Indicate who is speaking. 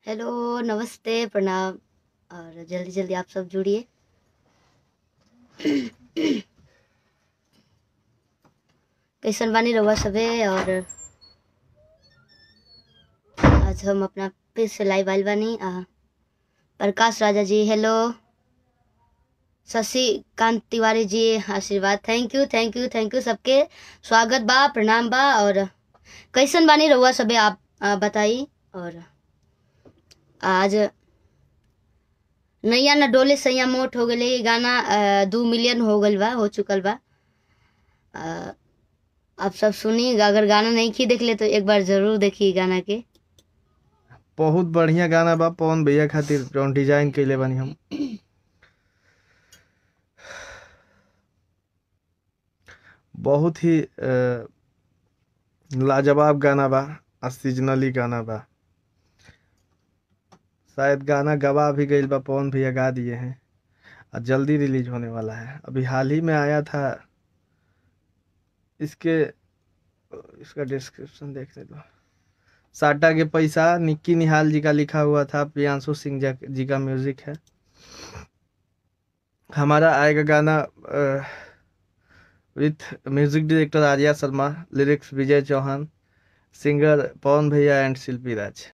Speaker 1: hello नमस्ते प्रणाम और जल्दी जल्दी आप सब जुड़िए कैसन बानी रहुआ सबे और आज हम अपना फिर से लाइव आइल बानी आ, प्रकाश राजा जी हेलो शशिकांत तिवारी जी आशीर्वाद thank you thank you thank you सबके स्वागत बा प्रणाम बा और कैसन बानी रहुआ सबे आप आ, बताई और आज नैया न डोले सैया मोट हो गले ये गाना अ, दू मिलियन हो गल बा हो चुकल बा अ, आप सब सुनी अगर गाना नहीं की देख ले तो एक बार जरूर देखी गाना के
Speaker 2: बहुत बढ़िया गाना बा पवन भैया खातिर जौन डिजाइन कइले बानी हम बहुत ही अ, लाजवाब गाना बा और सीजनली गाना बा शायद गाना गवा भी गईल बा पवन भैया गा दिए हैं और जल्दी रिलीज होने वाला है अभी हाल ही में आया था इसके इसका डिस्क्रिप्शन देखने दो साटा के पैसा निक्की निहाल जी का लिखा हुआ था प्रियांशु सिंह जा- जी का म्यूजिक है हमारा आएगा गाना with music director Arya Sharma lyrics Vijay Chauhan singer Pawan भैया एंड शिल्पी राज